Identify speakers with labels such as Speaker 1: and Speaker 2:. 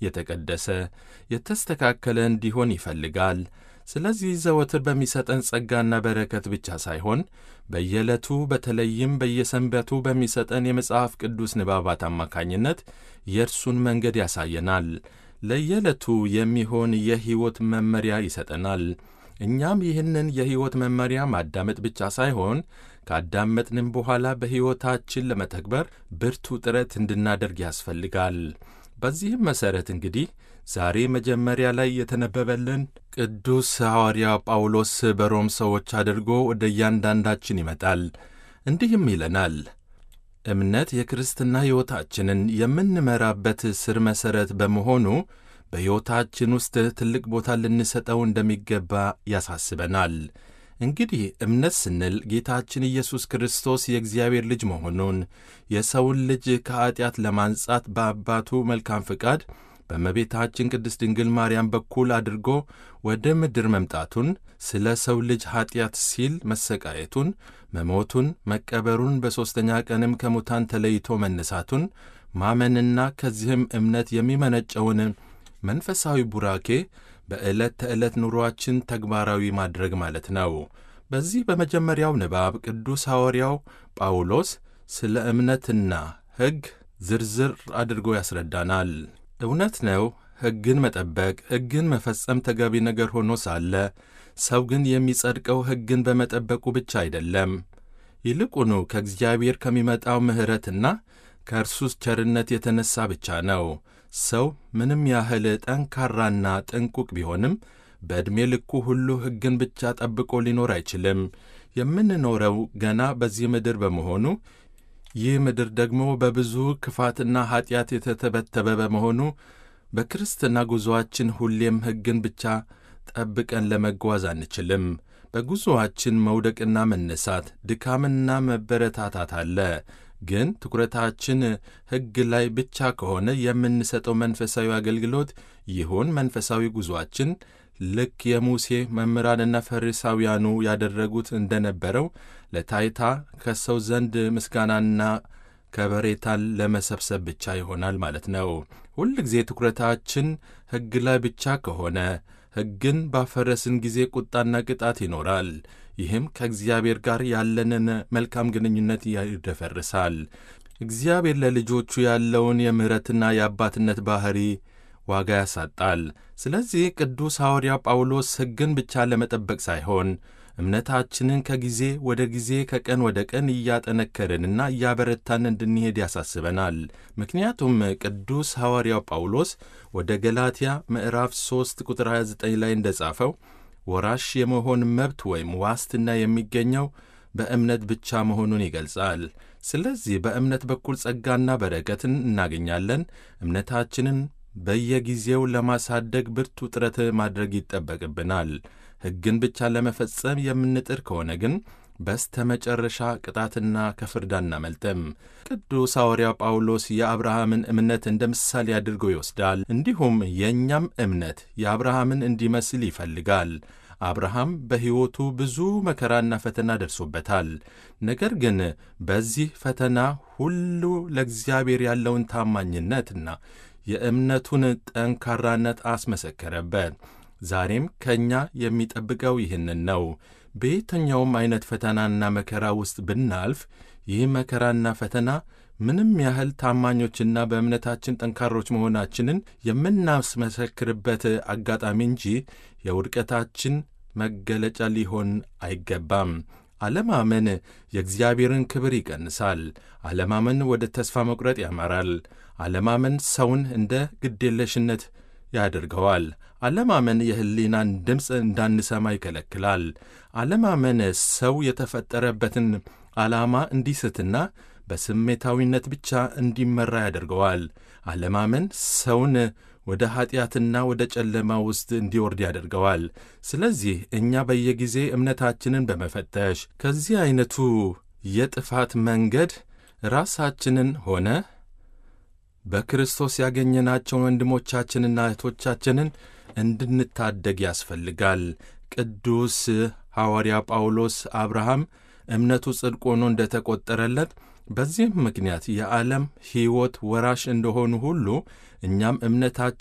Speaker 1: የተቀደሰ የተስተካከለ እንዲሆን ይፈልጋል። ስለዚህ ዘወትር በሚሰጠን ጸጋና በረከት ብቻ ሳይሆን በየዕለቱ በተለይም በየሰንበቱ በሚሰጠን የመጽሐፍ ቅዱስ ንባባት አማካኝነት የእርሱን መንገድ ያሳየናል። ለየዕለቱ የሚሆን የሕይወት መመሪያ ይሰጠናል። እኛም ይህንን የሕይወት መመሪያ ማዳመጥ ብቻ ሳይሆን ካዳመጥንም በኋላ በሕይወታችን ለመተግበር ብርቱ ጥረት እንድናደርግ ያስፈልጋል። በዚህም መሠረት እንግዲህ ዛሬ መጀመሪያ ላይ የተነበበልን ቅዱስ ሐዋርያ ጳውሎስ በሮም ሰዎች አድርጎ ወደ እያንዳንዳችን ይመጣል። እንዲህም ይለናል እምነት የክርስትና ሕይወታችንን የምንመራበት ስር መሠረት በመሆኑ በሕይወታችን ውስጥ ትልቅ ቦታ ልንሰጠው እንደሚገባ ያሳስበናል። እንግዲህ እምነት ስንል ጌታችን ኢየሱስ ክርስቶስ የእግዚአብሔር ልጅ መሆኑን የሰውን ልጅ ከኀጢአት ለማንጻት በአባቱ መልካም ፍቃድ በእመቤታችን ቅድስት ድንግል ማርያም በኩል አድርጎ ወደ ምድር መምጣቱን ስለ ሰው ልጅ ኀጢአት ሲል መሰቃየቱን፣ መሞቱን፣ መቀበሩን በሦስተኛ ቀንም ከሙታን ተለይቶ መነሳቱን ማመንና ከዚህም እምነት የሚመነጨውን መንፈሳዊ ቡራኬ በዕለት ተዕለት ኑሮአችን ተግባራዊ ማድረግ ማለት ነው። በዚህ በመጀመሪያው ንባብ ቅዱስ ሐዋርያው ጳውሎስ ስለ እምነትና ሕግ ዝርዝር አድርጎ ያስረዳናል። እውነት ነው፣ ሕግን መጠበቅ፣ ሕግን መፈጸም ተገቢ ነገር ሆኖ ሳለ ሰው ግን የሚጸድቀው ሕግን በመጠበቁ ብቻ አይደለም። ይልቁኑ ከእግዚአብሔር ከሚመጣው ምሕረትና ከእርሱ ቸርነት የተነሣ ብቻ ነው። ሰው ምንም ያህል ጠንካራና ጥንቁቅ ቢሆንም በዕድሜ ልኩ ሁሉ ሕግን ብቻ ጠብቆ ሊኖር አይችልም። የምንኖረው ገና በዚህ ምድር በመሆኑ ይህ ምድር ደግሞ በብዙ ክፋትና ኀጢአት የተተበተበ በመሆኑ በክርስትና ጉዞአችን ሁሌም ሕግን ብቻ ጠብቀን ለመጓዝ አንችልም። በጉዞአችን መውደቅና መነሳት፣ ድካምና መበረታታት አለ። ግን ትኩረታችን ሕግ ላይ ብቻ ከሆነ የምንሰጠው መንፈሳዊ አገልግሎት ይሁን መንፈሳዊ ጉዞአችን ልክ የሙሴ መምህራንና ፈሪሳውያኑ ያደረጉት እንደነበረው ለታይታ ከሰው ዘንድ ምስጋናና ከበሬታን ለመሰብሰብ ብቻ ይሆናል ማለት ነው። ሁል ጊዜ ትኩረታችን ሕግ ላይ ብቻ ከሆነ ሕግን ባፈረስን ጊዜ ቁጣና ቅጣት ይኖራል። ይህም ከእግዚአብሔር ጋር ያለንን መልካም ግንኙነት ይደፈርሳል። እግዚአብሔር ለልጆቹ ያለውን የምሕረትና የአባትነት ባሕሪ ዋጋ ያሳጣል። ስለዚህ ቅዱስ ሐዋርያ ጳውሎስ ሕግን ብቻ ለመጠበቅ ሳይሆን እምነታችንን ከጊዜ ወደ ጊዜ ከቀን ወደ ቀን እያጠነከርንና እያበረታን እንድንሄድ ያሳስበናል። ምክንያቱም ቅዱስ ሐዋርያው ጳውሎስ ወደ ገላትያ ምዕራፍ 3 ቁጥር 29 ላይ እንደጻፈው ወራሽ የመሆን መብት ወይም ዋስትና የሚገኘው በእምነት ብቻ መሆኑን ይገልጻል። ስለዚህ በእምነት በኩል ጸጋና በረከትን እናገኛለን። እምነታችንን በየጊዜው ለማሳደግ ብርቱ ጥረት ማድረግ ይጠበቅብናል። ሕግን ብቻ ለመፈጸም የምንጥር ከሆነ ግን በስተ መጨረሻ ቅጣትና ከፍርድ አናመልጥም። ቅዱስ ሐዋርያው ጳውሎስ የአብርሃምን እምነት እንደ ምሳሌ አድርጎ ይወስዳል። እንዲሁም የእኛም እምነት የአብርሃምን እንዲመስል ይፈልጋል። አብርሃም በሕይወቱ ብዙ መከራና ፈተና ደርሶበታል። ነገር ግን በዚህ ፈተና ሁሉ ለእግዚአብሔር ያለውን ታማኝነትና የእምነቱን ጠንካራነት አስመሰከረበት። ዛሬም ከእኛ የሚጠብቀው ይህንን ነው። በየትኛውም ዐይነት ፈተናና መከራ ውስጥ ብናልፍ ይህ መከራና ፈተና ምንም ያህል ታማኞችና በእምነታችን ጠንካሮች መሆናችንን የምናስመሰክርበት አጋጣሚ እንጂ የውድቀታችን መገለጫ ሊሆን አይገባም። አለማመን የእግዚአብሔርን ክብር ይቀንሳል። አለማመን ወደ ተስፋ መቁረጥ ያመራል። አለማመን ሰውን እንደ ግዴለሽነት ያደርገዋል። አለማመን የሕሊናን ድምፅ እንዳንሰማ ይከለክላል። አለማመን ሰው የተፈጠረበትን ዓላማ እንዲስትና በስሜታዊነት ብቻ እንዲመራ ያደርገዋል። አለማመን ሰውን ወደ ኀጢአትና ወደ ጨለማ ውስጥ እንዲወርድ ያደርገዋል። ስለዚህ እኛ በየጊዜ እምነታችንን በመፈተሽ ከዚህ ዐይነቱ የጥፋት መንገድ ራሳችንን ሆነ በክርስቶስ ያገኘናቸውን ወንድሞቻችንና እህቶቻችንን እንድንታደግ ያስፈልጋል። ቅዱስ ሐዋርያ ጳውሎስ አብርሃም እምነቱ ጽድቅ ሆኖ እንደ ተቈጠረለት በዚህም ምክንያት የዓለም ሕይወት ወራሽ እንደሆኑ ሁሉ እኛም እምነታችን